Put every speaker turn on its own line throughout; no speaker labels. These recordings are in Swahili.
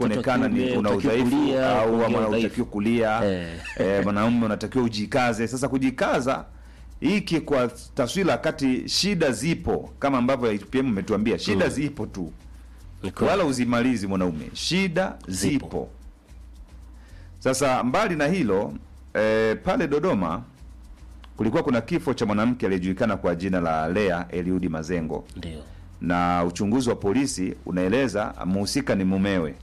kuonekana ni
kiume,
una
hutakiwi
udhaifu
kulia,
au
kuongea
ama
udhaifu.
unatakiwa kulia
Eh.
eh, mwanaume unatakiwa ujikaze. Sasa kujikaza hiki kwa taswira, kati shida zipo kama ambavyo IPM umetuambia shida zipo tu,
Ni kweli.
wala uzimalizi mwanaume, shida zipo,
Zipo.
Sasa mbali na hilo eh, pale Dodoma kulikuwa kuna kifo cha mwanamke aliyejulikana kwa jina la Lea Eliudi Mazengo
ndio
na uchunguzi wa polisi unaeleza mhusika ni mumewe.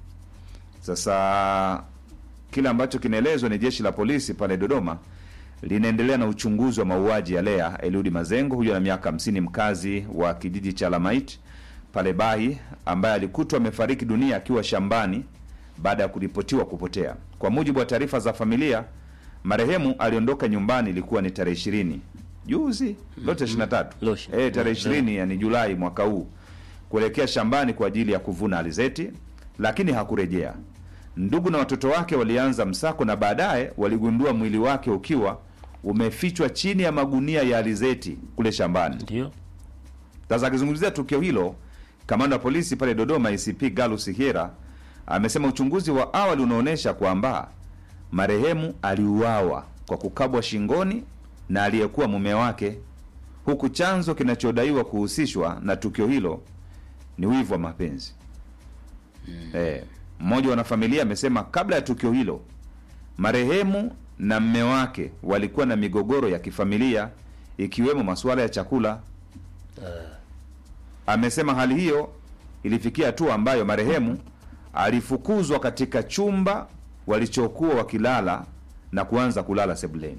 Sasa kile ambacho kinaelezwa ni jeshi la polisi pale Dodoma linaendelea na uchunguzi wa mauaji ya Lea Eliudi Mazengo, huyo ana miaka hamsini, mkazi wa kijiji cha Lamait pale Bahi, ambaye alikutwa amefariki dunia akiwa shambani baada ya kuripotiwa kupotea. Kwa mujibu wa taarifa za familia, marehemu aliondoka nyumbani, ilikuwa ni tarehe ishirini juzi lote ishirini na tatu
Leo ishirini-
eh, tarehe
leo.
ishirini yani Julai mwaka huu kuelekea shambani kwa ajili ya kuvuna alizeti, lakini hakurejea. Ndugu na watoto wake walianza msako na baadaye waligundua mwili wake ukiwa umefichwa chini ya magunia ya alizeti kule shambani.
ndio
Sasa akizungumzia tukio hilo, kamanda wa polisi pale Dodoma ICP Galus Hiera amesema uchunguzi wa awali unaonyesha kwamba marehemu aliuawa kwa kukabwa shingoni na aliyekuwa mume wake, huku chanzo kinachodaiwa kuhusishwa na tukio hilo ni wivu wa mapenzi. Eh, mmoja wa wanafamilia amesema kabla ya tukio hilo marehemu na mme wake walikuwa na migogoro ya kifamilia ikiwemo masuala ya chakula. Amesema hali hiyo ilifikia hatua ambayo marehemu alifukuzwa katika chumba walichokuwa wakilala na kuanza kulala sebuleni.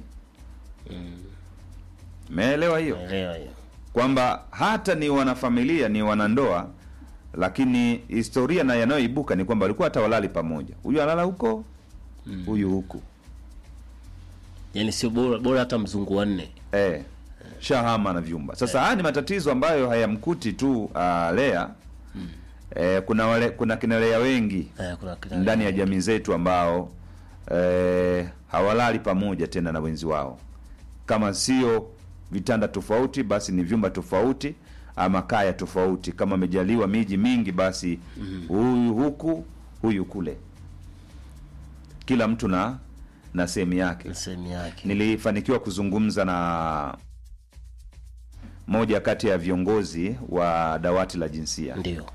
Meelewa hiyo?
naelewa hiyo
kwamba hata ni wanafamilia ni wanandoa, lakini historia na yanayoibuka ni kwamba walikuwa hata walali pamoja, huyu analala huko, huyu huku
yaani sio bora bora hata mzungu wanne
eh, shahama na vyumba. Sasa haya ni matatizo ambayo hayamkuti tu uh, Lea eh, kuna wale, kuna kina Lea wengi
eh, kuna kina-
ndani ya jamii zetu ambao eh, hawalali pamoja tena na wenzi wao, kama sio vitanda tofauti, basi ni vyumba tofauti ama kaya tofauti. Kama amejaliwa miji mingi, basi huyu huku huyu kule, kila mtu na na sehemu yake.
sehemu yake
Nilifanikiwa kuzungumza na moja kati ya viongozi wa dawati la jinsia
ndio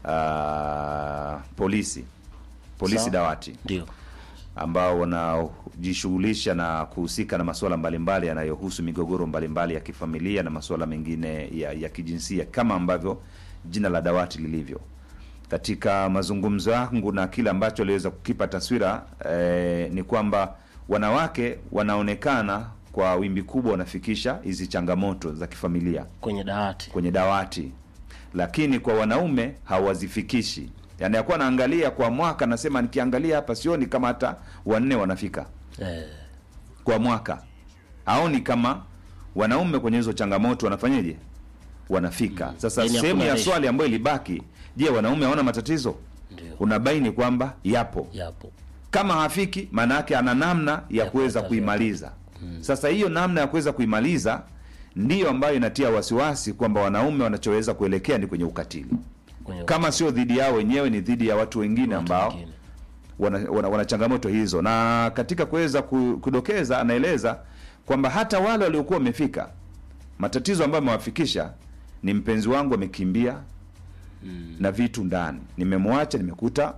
ah, polisi polisi
Sawa.
dawati
ndio
ambao wanajishughulisha na kuhusika na masuala mbalimbali yanayohusu migogoro mbalimbali ya kifamilia na masuala mengine ya, ya kijinsia kama ambavyo jina la dawati lilivyo. Katika mazungumzo yangu na kile ambacho aliweza kukipa taswira eh, ni kwamba wanawake wanaonekana kwa wimbi kubwa wanafikisha hizi changamoto za kifamilia
kwenye dawati
kwenye dawati, lakini kwa wanaume hawazifikishi. Yani akuwa naangalia kwa mwaka, nasema nikiangalia hapa sioni kama hata wanne wanafika
eh,
kwa mwaka, haoni kama wanaume kwenye hizo changamoto wanafanyeje, wanafika. Sasa
Yani
sehemu
hakuna
ya
ratio.
swali ambayo ilibaki, je, wanaume hawana matatizo?
ndio
Unabaini kwamba yapo
yapo
kama hafiki maana yake ana namna ya
Ya
kuweza
kupata
kuimaliza. Sasa hiyo namna ya kuweza kuimaliza ndiyo ambayo inatia wasiwasi kwamba wanaume wanachoweza kuelekea ni kwenye ukatili,
kwenye
kama sio dhidi yao wenyewe, ni dhidi ya watu wengine
watu
ambao
wengine.
wana, wana, wana changamoto hizo. Na katika kuweza ku- kudokeza, anaeleza kwamba hata wale waliokuwa wamefika, matatizo ambayo amewafikisha ni mpenzi wangu amekimbia na vitu ndani, nimemwacha, nimekuta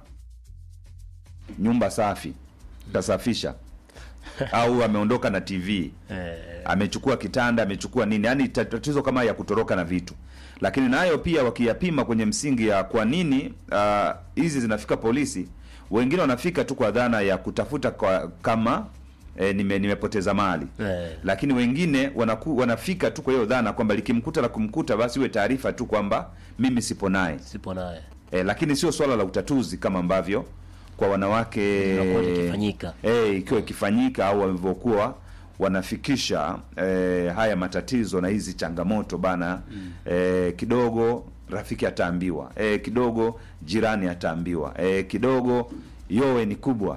nyumba safi, tasafisha au ameondoka na TV
eh,
amechukua kitanda amechukua nini, yani tatizo kama ya kutoroka na vitu. Lakini nayo pia wakiyapima kwenye msingi ya kwa nini ah, hizi zinafika polisi, wengine wanafika tu kwa dhana ya kutafuta kwa, kama eh, nime, nimepoteza mali
eh,
lakini wengine wanaku, wanafika tu kwa hiyo dhana kwamba likimkuta la kumkuta basi iwe taarifa tu kwamba mimi sipo naye
sipo naye
e, lakini sio swala la utatuzi kama ambavyo kwa wanawake
Inakuwa likifanyika.
e, ikiwa ikifanyika au walivyokuwa wanafikisha e, haya matatizo na hizi changamoto bana e, kidogo rafiki ataambiwa e, kidogo jirani ataambiwa e, kidogo yowe ni kubwa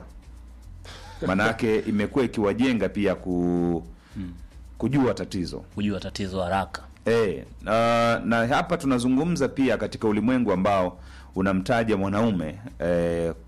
manake imekuwa ikiwajenga pia ku, kujua tatizo
kujua tatizo haraka
E, na, na hapa tunazungumza pia katika ulimwengu ambao unamtaja mwanaume e,